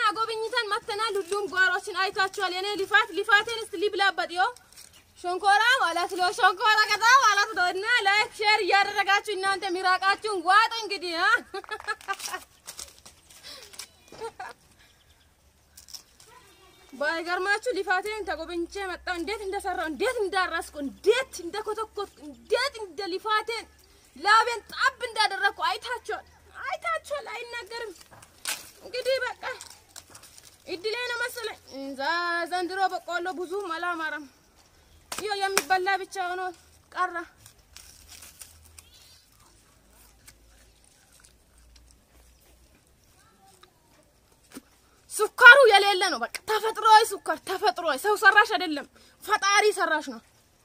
ጎብኝተን መተናል። ሁሉም ጓሮችን አይታችኋል። የኔ ልፋት ልፋቴን እስቲ ሊብላበት ዮ ሸንኮራ ማለት ነው። ሸንኮራ ቀጣ ማለት ነው። እና ላይክ ሼር እያደረጋችሁ እናንተ ሚራቃችሁን ዋጡ እንግዲህ አ ባይገርማችሁ ልፋቴን ተጎብኝቼ መጣሁ። እንዴት እንደሰራው፣ እንዴት እንዳረስኩ፣ እንዴት እንደኮተኮትኩ፣ እንዴት እንደ ልፋቴን ላቤን ጣብ እንዳደረግኩ አይታችኋል፣ አይታችኋል። አይናገርም እንግዲህ በቃ እድሌ ነው መሰለኝ። ዛ- ዘንድሮ በቆሎ ብዙም አላማረም። ይኸው የሚበላ ብቻ ሆኖ ቀረ። ሱካሩ የሌለ ነው። በቃ ተፈጥሯዊ ሱካር፣ ተፈጥሯዊ ሰው ሰራሽ አይደለም፣ ፈጣሪ ሰራሽ ነው።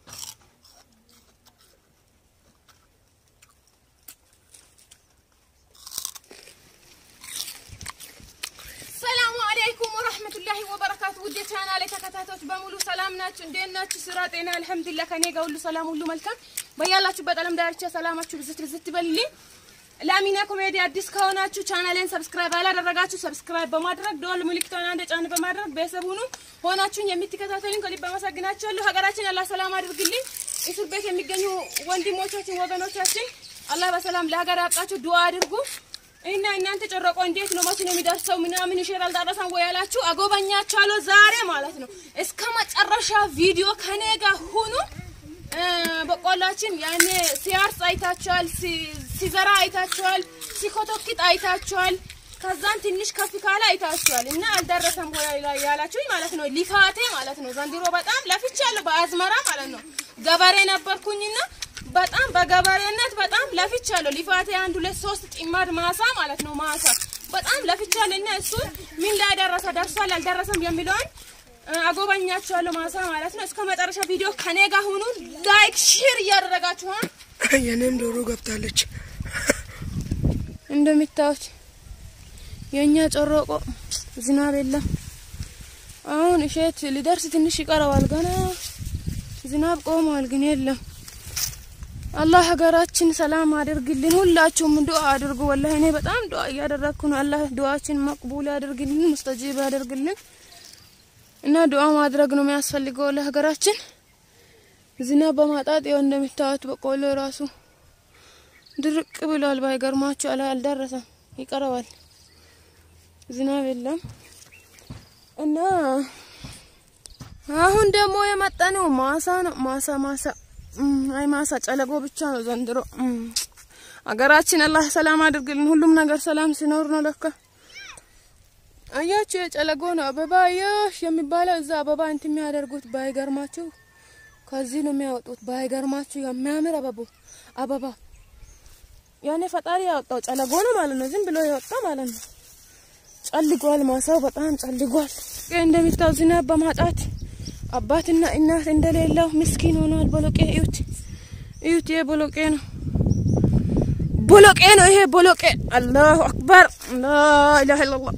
ሰላሙ አለይኩም ወራህመቱላሂ ወበረካቱ። ውድ የቻናሌ ተከታታዮች በሙሉ ሰላም ናችሁ? እንዴት ናችሁ? ስራ፣ ጤና? አልሐምዱሊላህ ከኔ ጋር ሁሉ ሰላም፣ ሁሉ መልካም። በያላችሁበት ዓለም ዳርቻ ሰላማችሁ ብዝት ብዝት ይበልልኝ። ለአሚና ኮሜዲ አዲስ ከሆናችሁ ቻናሌን ሰብስክራይብ ያላደረጋችሁ ሰብስክራይብ በማድረግ ደወል ምልክቷን አንድ ጫን በማድረግ ቤተሰብ ሁኑ። ሆናችሁን የምትከታተሉኝ ከልብ አመሰግናችኋለሁ። ሀገራችን አላህ ሰላም አድርግልኝ። እስር ቤት የሚገኙ ወንድሞቻችን ወገኖቻችን አላህ በሰላም ለሀገር ያብቃችሁ። ዱአ አድርጉ እና እናንተ ጨረቆ እንዴት ነው መቼ ነው የሚደርሰው? ምናምን ይሽር አልደረሰም ወይ ያላችሁ አጎበኛችኋለሁ ዛሬ ማለት ነው። እስከ መጨረሻ ቪዲዮ ከኔ ጋር ሁኑ። እ፣ በቆላችን ያኔ ሲያርስ አይታችኋል፣ ሲ- ሲዘራ አይታችኋል፣ ሲኮተክት አይታችኋል። ከዛን ትንሽ ከፍ ካለ አይታችኋል። እና አልደረሰም ወይ ላ- ያላችሁኝ ማለት ነው። ሊፋቴ ማለት ነው። ዘንድሮ በጣም ለፍቻለሁ በአዝመራ ማለት ነው። ገበሬ ነበርኩኝና በጣም በገበሬነት በጣም ለፍቻለሁ። ሊፋቴ አንድ ሁለት ሶስት ጢማድ ማሳ ማለት ነው ማሳ በጣም ለፍቻለሁ። እና እሱ ምን ላይ ደረሰ ደርሷል አልደረሰም የሚለውን እ፣ አጎበኛችኋለሁ ማሳ ማለት ነው። እስከ መጨረሻ ቪዲዮ ከኔ ጋር ሁኑ። ላይክ ሼር እያደረጋችሁ ሀ የኔም ዶሮ ገብታለች። እንደሚታዩት የእኛ ጨሮቆ ዝናብ የለም። አሁን እሸት ሊደርስ ትንሽ ይቀረዋል። ገና ዝናብ ቆሟል፣ ግን የለም። አላህ ሀገራችን ሰላም አድርግልን። ሁላችሁም ዱአ አድርጉ። ወላሂ እኔ በጣም ዱአ እያደረግኩ ነው። አላህ ዱአችን መቅቡል ያደርግልን፣ ሙስተጂብ ያደርግልን እና ዱአ ማድረግ ነው የሚያስፈልገው ለሀገራችን። ዝናብ በማጣት ይኸው እንደሚታዩት በቆሎ ራሱ ድርቅ ብሏል። ባይገርማችሁ አላ አልደረሰም፣ ይቀረዋል። ዝናብ የለም እና አሁን ደግሞ የመጣነው ማሳ ነው። ማሳ ማሳ እም፣ አይ ማሳ ጨለጎ ብቻ ነው ዘንድሮ። እም፣ አገራችን አላህ ሰላም አድርግልን። ሁሉም ነገር ሰላም ሲኖር ነው ለካ። አያችሁ የጨለጎ ነው አበባ የሽ የሚባለው እዛ አበባ እንትን የሚያደርጉት ባይገርማችሁ ከዚህ ነው የሚያወጡት። ባይገርማችሁ የሚያምር አበቦ አበባ ያኔ ፈጣሪ ያወጣው ጨለጎ ነው ማለት ነው። ዝም ብሎ የወጣ ማለት ነው። ጨልጓል፣ ማሳው በጣም ጨልጓል። ይህ እንደሚታው ዝናብ በማጣት አባትና እናት እንደሌለው ምስኪን ሆኗል። ቦሎቄ እዩት፣ እዩት። ይሄ ቦሎቄ ነው፣ ቦሎቄ ነው ይሄ ቦሎቄ። አላሁ አክበር፣ ላኢላሀ ኢለላህ።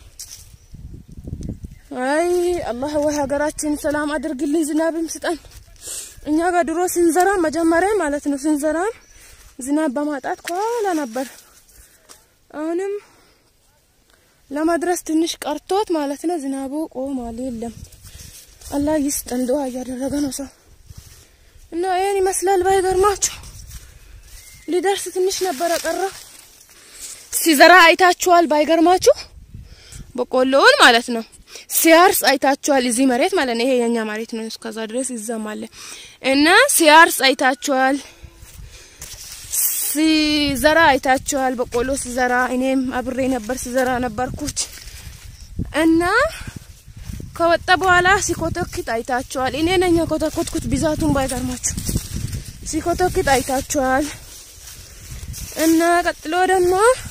አይ አላህ ወይ ሀገራችን ሰላም አድርግልኝ፣ ዝናብም ስጠን። እኛ ጋር ድሮ ስንዘራ መጀመሪያ ማለት ነው ስንዘራ ዝናብ በማጣት ከኋላ ነበር። አሁንም ለመድረስ ትንሽ ቀርቶት ማለት ነው። ዝናቡ ቆሟል፣ የለም። አላህ ይስጠን። ዱአ እያደረገ ነው ሰው እና ይሄን ይመስላል። ባይገርማችሁ ሊደርስ ትንሽ ነበረ ቀረ። ሲዘራ አይታችኋል። ባይገርማችሁ በቆሎውን ማለት ነው ሲያርስ አይታችኋል። እዚህ መሬት ማለት ነው። ይሄ የኛ መሬት ነው። እስከዛ ድረስ ይዛም አለ እና ሲያርስ አይታችኋል። ሲዘራ አይታችኋል። በቆሎ ሲዘራ እኔም አብሬ ነበር ሲዘራ ነበርኩት እና ከወጣ በኋላ ሲኮተክት አይታችኋል። እኔ ነኝ የኮተኮትኩት ብዛቱን ባይገርማችሁ ሲኮተክት አይታችኋል። እና ቀጥሎ ደግሞ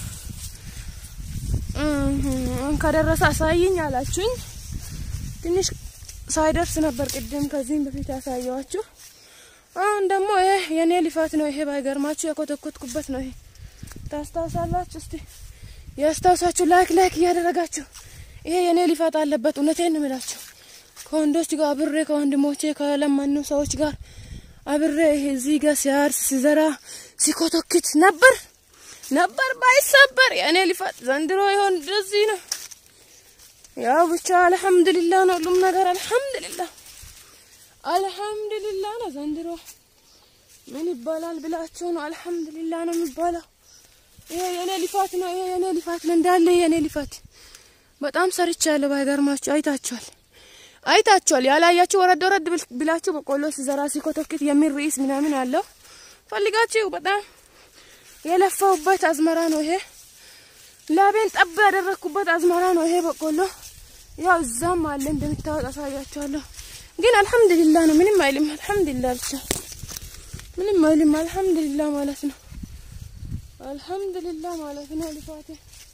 እም፣ ከደረሰ አሳይኝ አላችሁኝ። ትንሽ ሳይደርስ ነበር ቅድም ከዚህም በፊት ያሳየዋችሁ። አሁን ደግሞ ይሄ የኔ ልፋት ነው። ይሄ ባይገርማችሁ የኮተኮትኩበት ነው። ይሄ ታስታውሳላችሁ? እስቲ ያስታውሳችሁ። ላይክ ላይክ እያደረጋችሁ ይሄ የኔ ልፋት አለበት። እውነቴን ነው የምላችሁ። ከወንዶች ጋር አብሬ ከወንድሞቼ ከለመኑ ሰዎች ጋር አብሬ ይሄ እዚህ ጋር ሲያርስ ሲዘራ ሲኮተክት ነበር ነበር ባይሰበር የእኔ ልፋት ዘንድሮ ይሆን እንደዚህ ነው። ያው ብቻ አልሐምዱሊላህ ነው ሁሉም ነገር አልሐምዱሊላህ አልሐምዱሊላህ ነው። ዘንድሮ ምን ይባላል ብላችሁ ነው? አልሐምዱሊላህ ነው የሚባለው። ይሄ የኔ ልፋት ነው። ይሄ የኔ ልፋት ነው እንዳለ የኔ ልፋት በጣም ሰርቻለሁ። ባይገርማችሁ አይታችኋል፣ አይታችኋል። ያላያችሁ ወረድ ወረድ ብላችሁ በቆሎ ሲዘራ ሲኮተክት የሚል ርዕስ ምናምን አለው ፈልጋችሁ በጣም የለፋውበት አዝመራ ነው ይሄ። ላቤን ጠብ ያደረግኩበት አዝመራ ነው ይሄ በቆሎ። ያው እዛም አለ እንደምታወጥ አሳያችኋለሁ። ግን አልሐምዱሊላህ ነው፣ ምንም አይልም። አልሐምዱሊላህ ብቻ ምንም አይልም። አልሐምዱሊላህ ማለት ነው። አልሐምዱሊላህ ማለት ነው። ልፋቴ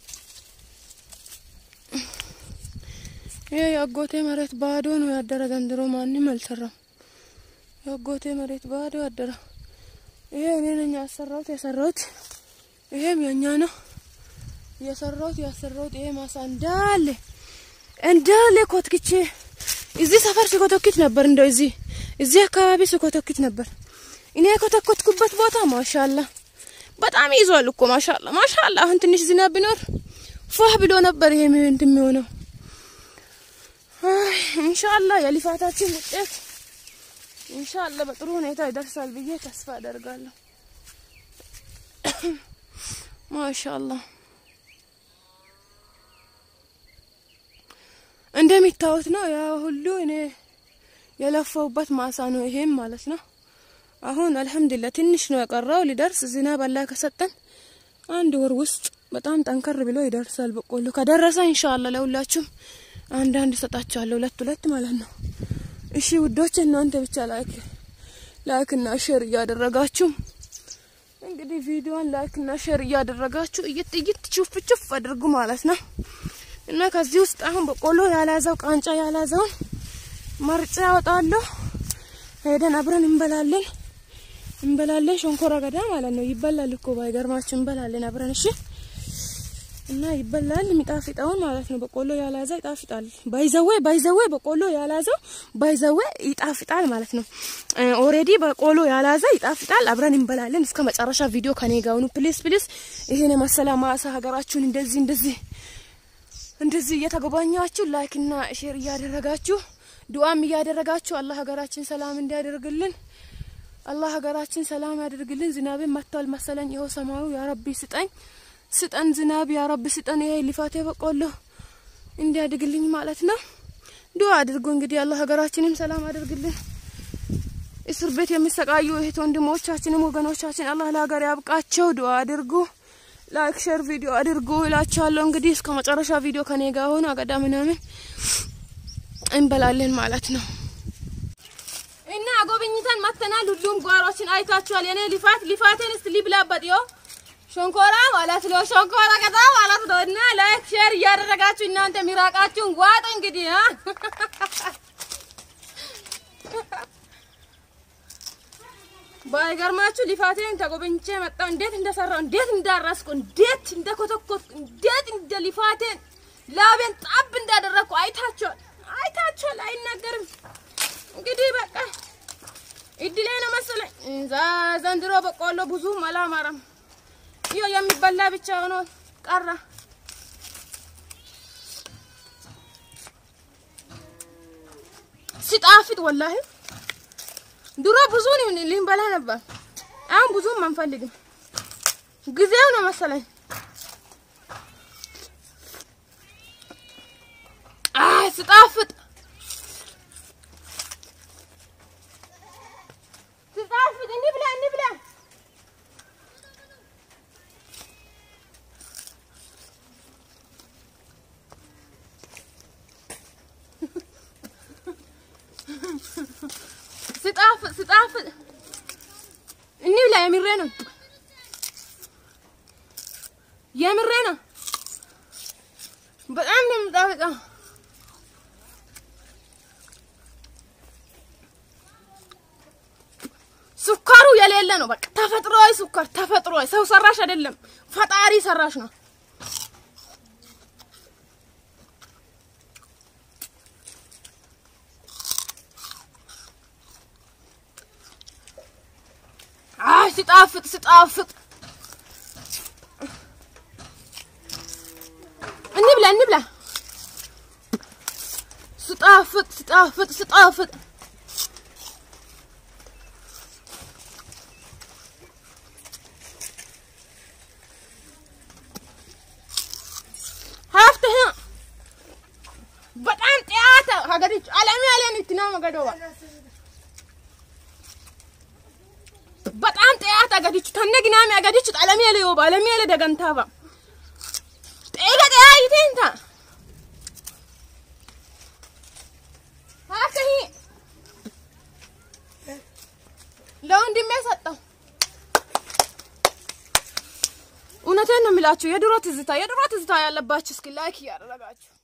ይሄ የአጎቴ መሬት ባዶ ነው ያደረ። ዘንድሮ ማንም አልሰራም። የአጎቴ መሬት ባዶ ያደረ። ይሄ እኔ ነኝ ያሰራሁት የሰራሁት። ይሄም የኛ ነው የሰራሁት ያሰራሁት። ይሄ ማሳ እንዳለ እንዳለ ኮትክቼ እዚህ ሰፈር ሲኮተክት ነበር። እንደው እዚህ እዚህ አካባቢ ሲኮተክት ነበር። እኔ የኮተኮትኩበት ቦታ ማሻላ በጣም ይዟል እኮ ማሻላ ማሻላ። አሁን ትንሽ ዝናብ ቢኖር ፏህ ብሎ ነበር ይሄ እንትን የሚሆነው። ኢንሻአላ የልፋታችን ውጤት ኢንሻአላ በጥሩ ሁኔታ ይደርሳል ብዬ ተስፋ አደርጋለሁ። ማሻአላ እንደሚታወት ነው ያ ሁሉ እኔ የለፋውበት ማሳ ነው ይሄም ማለት ነው። አሁን አልሐምዱሊላህ ትንሽ ነው የቀረው ሊደርስ። ዝናብ አላህ ከሰጠን አንድ ወር ውስጥ በጣም ጠንከር ብሎ ይደርሳል በቆሎ። ከደረሰ ኢንሻአላህ ለሁላችሁም አንዳንድ ሰጣችኋለሁ፣ ሁለት ሁለት ማለት ነው። እሺ ውዶች፣ እናንተ ብቻ ላይክ ላይክ እና ሼር እያደረጋችሁ እንግዲህ ቪዲዮን ላይክ እና ሼር እያደረጋችሁ እይት እይት ቹፍ ቹፍ አድርጉ ማለት ነው። እና ከዚህ ውስጥ አሁን በቆሎ ያላዘው ቃንጫ ያላዘውን መርጬ ያወጣለሁ። ሄደን አብረን እንበላለን እንበላለን። ሸንኮራ ገዳ ማለት ነው። ይበላል እኮ ባይገርማችሁ፣ እንበላለን አብረን እሺ። እና ይበላል የሚጣፍጠውን ማለት ነው። በቆሎ ያላዘው ይጣፍጣል። ባይዘዌ ባይዘዌ በቆሎ ያላዘው ባይዘዌ ይጣፍጣል ማለት ነው። ኦሬዲ በቆሎ ያላዘው ይጣፍጣል። አብረን እንበላለን። እስከ መጨረሻ ቪዲዮ ከኔ ጋር ሁኑ ፕሊስ ፕሊስ። ይሄን የመሰለ ማሳ ሀገራችሁን እንደዚህ እንደዚህ እንደዚህ እየተጎበኛችሁ ላይክ እና ሼር እያደረጋችሁ ዱአም እያደረጋችሁ አላህ ሀገራችን ሰላም እንዲያደርግልን አላህ ሀገራችን ሰላም ያደርግልን። ዝናብን መጥቷል መሰለኝ። ይኸው ሰማዩ ያ ረቢ ስጠኝ ስጠን ዝናብ ያ ረቢ ስጠን። ይሄ ልፋቴ በቆሎ እንዲያድግልኝ ማለት ነው። ዱአ አድርጉ እንግዲህ አላህ ሀገራችንም ሰላም አድርግልን። እስር ቤት የሚሰቃዩ እህት ወንድሞቻችንም ወገኖቻችን አላህ ለሀገር ያብቃቸው። ዱአ አድርጉ። ላይክ ሼር ቪዲዮ አድርጉ እላችኋለሁ። እንግዲህ እስከ መጨረሻ ቪዲዮ ከኔ ጋር ሆኖ አገዳ ምናምን እንበላለን ማለት ነው። እና ጎብኝተን መተናል። ሁሉም ጓሮችን አይታችኋል። የኔ ልፋት ልፋቴን እስቲ ሊብላበት ዮ ሸንኮራ ማለት ነው። ሸንኮራ ገዳ ማለት ነው። እና ላይክ ሼር እያደረጋችሁ እናንተ ሚራቃችሁን ዋጥ እንግዲህ አ ባይገርማችሁ ልፋቴን ተጎበኝቼ መጣሁ። እንዴት እንደሰራው፣ እንዴት እንዳረስኩ፣ እንዴት እንደኮተኮትኩ፣ እንዴት እንደ ልፋቴን ላቤን ጣብ እንዳደረግኩ አይታችኋል፣ አይታችኋል። አይናገርም እንግዲህ በቃ እድሌ ነው መሰለኝ። ዘንድሮ በቆሎ ብዙም አላማረም። ይኸው የሚበላ ብቻ ሆኖ ቀረ። ሲጣፍጥ ወላሂ ድሮ ብዙ ልንበላ ነበር። አሁን ብዙም አንፈልግም። ጊዜው ነው መሰለኝ። አይ ስጣፍጥ ስጣፍጥ እንብላ እንብላ። ስጣፍጥ ስጣፍጥ እንብላ። የምሬ ነው የምሬ ነው። በጣም ነው የምጣፍጠው። ሱካሩ የሌለ ነው። በቃ ተፈጥሯዊ ሱካር፣ ተፈጥሯዊ ሰው ሰራሽ አይደለም፣ ፈጣሪ ሰራሽ ነው። አይ ሲጣፍጥ ሲጣፍጥ እንብላ እንብላ ስጣፍጥ ስጣፍጥ ስጣፍጥ ሀፍትህ በጣም ጥያተ ሀገሪች አለም ያለን ይትና መገዶባ በጣም ጥያት አገዲቹ ተነ ግናሚ አገዲቹ አለም ያለ ዮባ አለም ያለ ደገንታባ ጤጋ ጥያ ይቴንታ ሀፍትህ ለወንድሜ ሰጠው። እውነቴን ነው የሚላችሁ የድሮ ትዝታ የድሮ ትዝታ ያለባችሁ እስኪ ላይክ እያደረጋችሁ